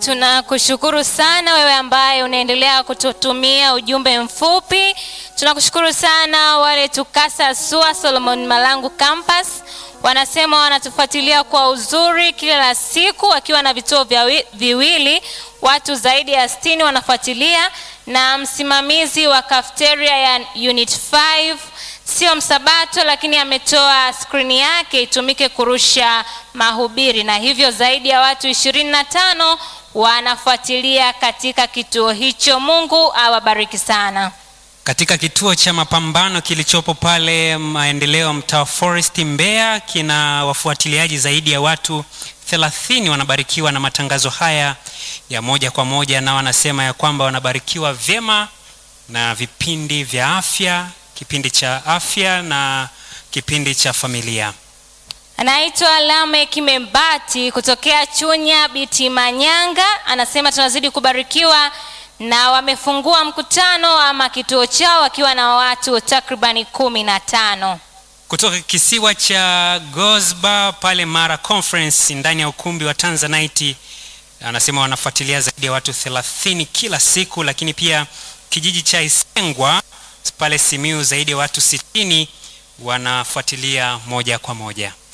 tunakushukuru sana wewe ambaye unaendelea kututumia ujumbe mfupi. Tunakushukuru sana wale Tukasa SUA Solomon Malangu Campus, wanasema wanatufuatilia kwa uzuri kila siku, wakiwa na vituo vya wi- viwili, watu zaidi ya 60 wanafuatilia, na msimamizi wa cafeteria ya unit 5 sio msabato, lakini ametoa skrini yake itumike kurusha mahubiri, na hivyo zaidi ya watu 25 wanafuatilia katika kituo hicho. Mungu awabariki sana. Katika kituo cha mapambano kilichopo pale maendeleo mtaa wa Forest Mbeya, kina wafuatiliaji zaidi ya watu 30 wanabarikiwa na matangazo haya ya moja kwa moja, na wanasema ya kwamba wanabarikiwa vyema na vipindi vya afya, kipindi cha afya na kipindi cha familia. Anaitwa Lamek Membati kutokea Chunya Biti Manyanga, anasema tunazidi kubarikiwa na wamefungua mkutano ama kituo chao wakiwa na watu takribani kumi na tano. kutoka kisiwa cha Gosba pale Mara Conference ndani ya ukumbi wa Tanzanite, anasema wanafuatilia zaidi ya watu 30 kila siku, lakini pia kijiji cha Isengwa pale Simiu zaidi ya watu 60 wanafuatilia moja kwa moja.